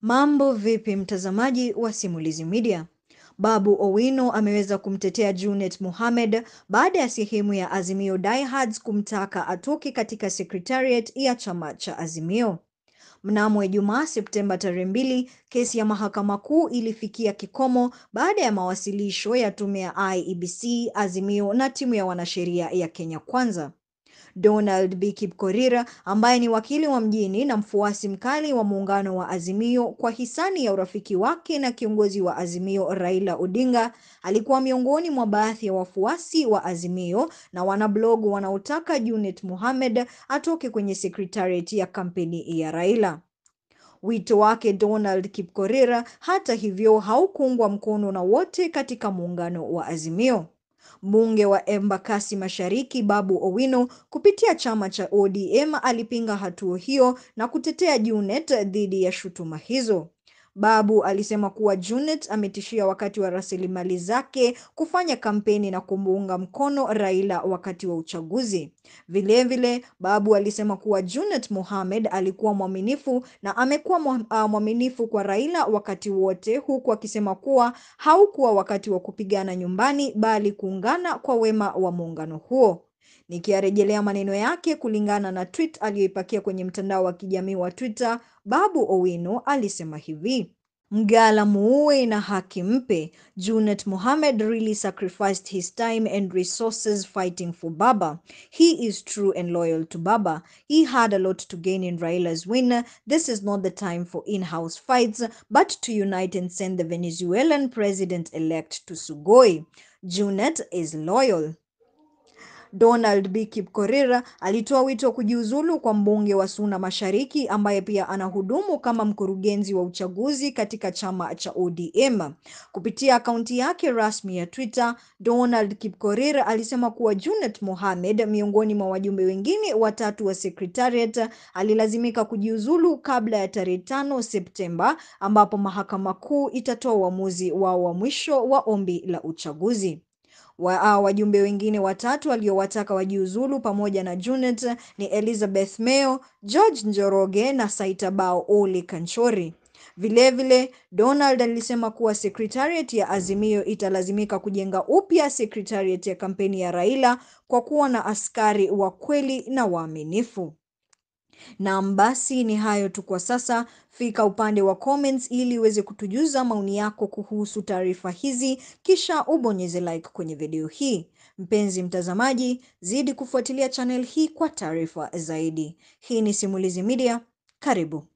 Mambo vipi mtazamaji wa Simulizi Media? Babu Owino ameweza kumtetea Junet Mohamed baada ya sehemu ya Azimio diehards kumtaka atoke katika secretariat ya chama cha Azimio. Mnamo Ijumaa Septemba tarehe mbili, kesi ya Mahakama Kuu ilifikia kikomo baada ya mawasilisho ya tume ya IEBC, Azimio na timu ya wanasheria ya Kenya Kwanza. Donald B. Kipkorir ambaye ni wakili wa mjini na mfuasi mkali wa muungano wa Azimio kwa hisani ya urafiki wake na kiongozi wa Azimio Raila Odinga, alikuwa miongoni mwa baadhi ya wafuasi wa Azimio na wanablog wanaotaka Junet Mohamed atoke kwenye secretariat ya kampeni ya Raila. Wito wake Donald Kipkorir, hata hivyo, haukuungwa mkono na wote katika muungano wa Azimio. Mbunge wa Embakasi Mashariki Babu Owino kupitia chama cha ODM alipinga hatua hiyo na kutetea Junet dhidi ya shutuma hizo. Babu alisema kuwa Junet ametishia wakati wa rasilimali zake kufanya kampeni na kumuunga mkono Raila wakati wa uchaguzi. Vilevile, Babu alisema kuwa Junet Mohamed alikuwa mwaminifu na amekuwa mwaminifu kwa Raila wakati wote, huku akisema kuwa haukuwa wakati wa kupigana nyumbani bali kuungana kwa wema wa muungano huo. Nikiyarejelea maneno yake kulingana na tweet aliyoipakia kwenye mtandao wa kijamii wa Twitter, Babu Owino alisema hivi: Mgala muue na haki mpe. Junet Mohamed really sacrificed his time and resources fighting for Baba. He is true and loyal to Baba. He had a lot to gain in Raila's win. This is not the time for in-house fights, but to unite and send the Venezuelan president-elect to Sugoi. Junet is loyal. Donald B. Kipkorir alitoa wito wa kujiuzulu kwa mbunge wa Suna Mashariki ambaye pia anahudumu kama mkurugenzi wa uchaguzi katika chama cha ODM. Kupitia akaunti yake rasmi ya Twitter, Donald Kipkorir alisema kuwa Junet Mohamed, miongoni mwa wajumbe wengine watatu wa secretariat, alilazimika kujiuzulu kabla ya tarehe tano Septemba ambapo Mahakama Kuu itatoa uamuzi wao wa mwisho wa ombi la uchaguzi. Wa, wajumbe wengine watatu waliowataka wajiuzulu pamoja na Junet ni Elizabeth Meo, George Njoroge na Saitabao Ole Kanchori. Vilevile, Donald alisema kuwa secretariat ya Azimio italazimika kujenga upya secretariat ya kampeni ya Raila kwa kuwa na askari wa kweli na waaminifu. Naam, basi ni hayo tu kwa sasa. Fika upande wa comments ili uweze kutujuza maoni yako kuhusu taarifa hizi, kisha ubonyeze like kwenye video hii. Mpenzi mtazamaji, zidi kufuatilia channel hii kwa taarifa zaidi. Hii ni Simulizi Media, karibu.